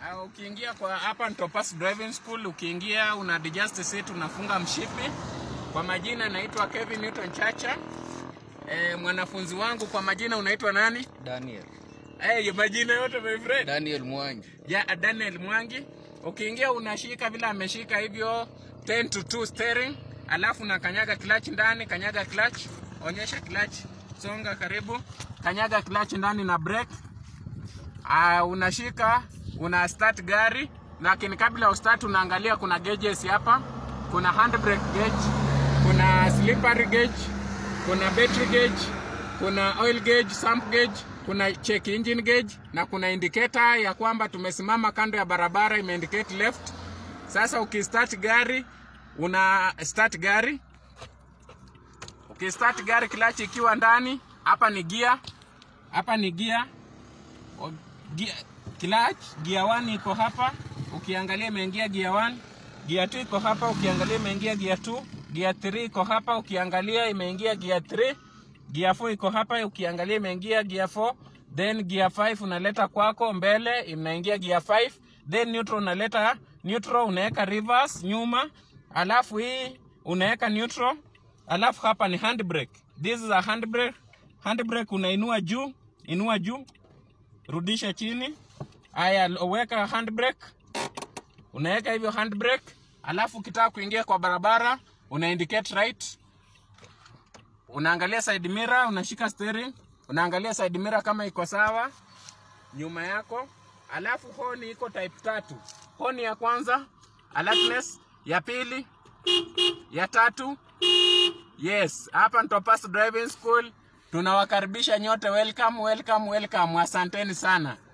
Uh, ukiingia kwa hapa Ntopas Driving School, ukiingia una adjust seat, unafunga mshipi. Kwa majina naitwa Kevin Newton Chacha. E, mwanafunzi wangu kwa majina unaitwa nani? Daniel. Hey, majina yote my friend. Daniel Mwangi. Ya Daniel Mwangi. Ukiingia unashika vile ameshika hivyo 10 to 2 steering, alafu na kanyaga clutch ndani, kanyaga clutch, onyesha clutch, songa karibu, kanyaga clutch ndani na brake. Uh, unashika una start gari, lakini kabla ya start unaangalia kuna gauges hapa, kuna handbrake gauge, kuna slippery gauge, kuna battery gauge, kuna oil gauge, sump gauge, kuna check engine gauge na kuna indicator ya kwamba tumesimama kando ya barabara imeindicate left. Sasa ukistart gari una start gari, ukistart gari clutch ikiwa ndani, hapa ni gear, hapa ni gear O- gia, clutch gear 1 iko hapa, ukiangalia imeingia gear 1. Gear 2 iko hapa, ukiangalia imeingia gear 2. Gear 3 iko hapa, ukiangalia imeingia gear 3. Gear 4 iko hapa, ukiangalia imeingia gear 4. Then gear 5 unaleta kwako mbele, inaingia gear 5. Then neutral unaleta neutral, unaweka reverse nyuma, alafu hii unaweka neutral, alafu hapa ni handbrake. This is a handbrake. Handbrake unainua juu, inua juu rudisha chini. Haya, weka handbrake, unaweka hivyo handbrake, alafu ukitaka kuingia kwa barabara una indicate right, unaangalia side mirror, unashika steering, unaangalia side mirror kama iko sawa nyuma yako, alafu honi iko type tatu. Honi ya kwanza alertness, ya pili, ya tatu Yes, hapa Ntopas Driving School tunawakaribisha nyote, welcome welcome welcome, asanteni sana.